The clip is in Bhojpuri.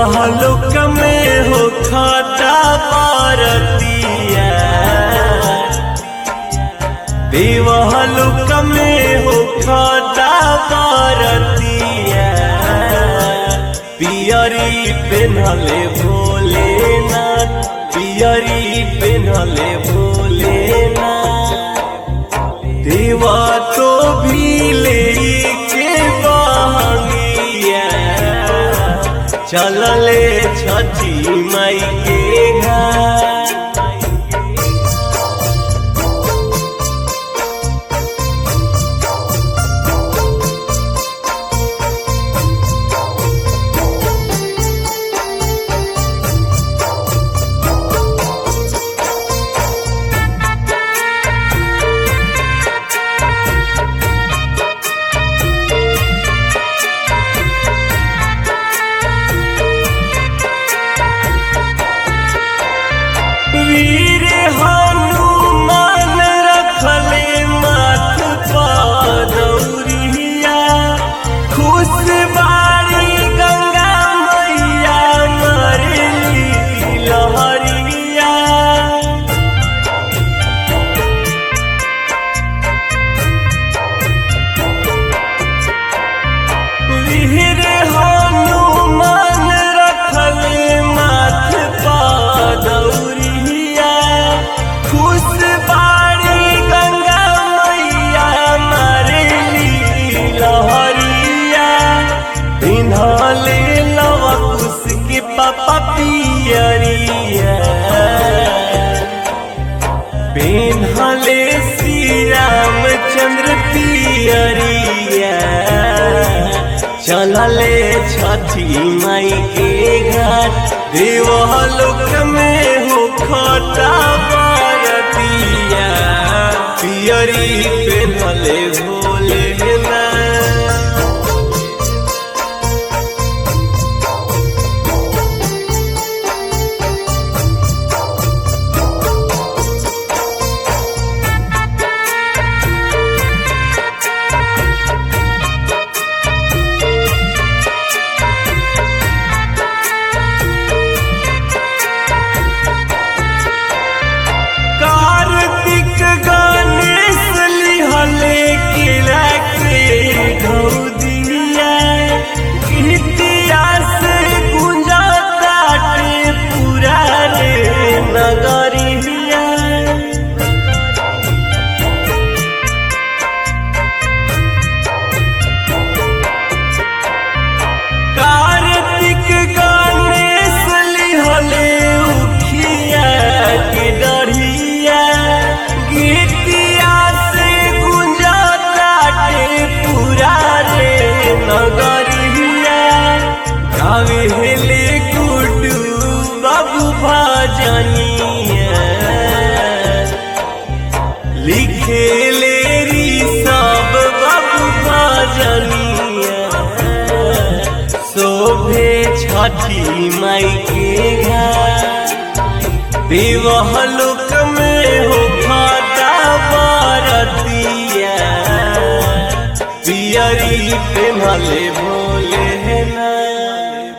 देवलोक में हो खाता पारतिया देवलोक में हो खाता पारतिया पियरी पेन्हले भोलेनाथ पियरी पेन्हले भोलेनाथ देवा तो भी ले के बहंगिया चलले छठी माई के घर वीर हनुमान रखले माथ पदौरिया खुश बारी गंगा मैया मरली लहरिया वीर हनुमान रखले माथ पदौरिया खुश बारी गंगा मैया मरली लहरिया पिन्हले लवा कुश के पापा पियरिया पिन्हले श्री रामचंद्र पियरिया चलले छठी माई के घाट देवलोक में हो खटा बरतिया पियरी पिन्हले भोलेनाथ कार्तिक गणेश लिहले किला के गौदिया गीतिया से गुंजा ताटे पूरा रे नगरिया कार्तिक गणेश लिहले उखिया के डढ़िया गीतिया से गुंजा ताटे पूरा रे नगरिया गावे हेले गुडू बाबू भजनिया लिखे ले री सब बाबू भजनिया शोभे छठी माई के घर देवलोक में हो खाता बरतिया पियरी पेन्हले भोले ना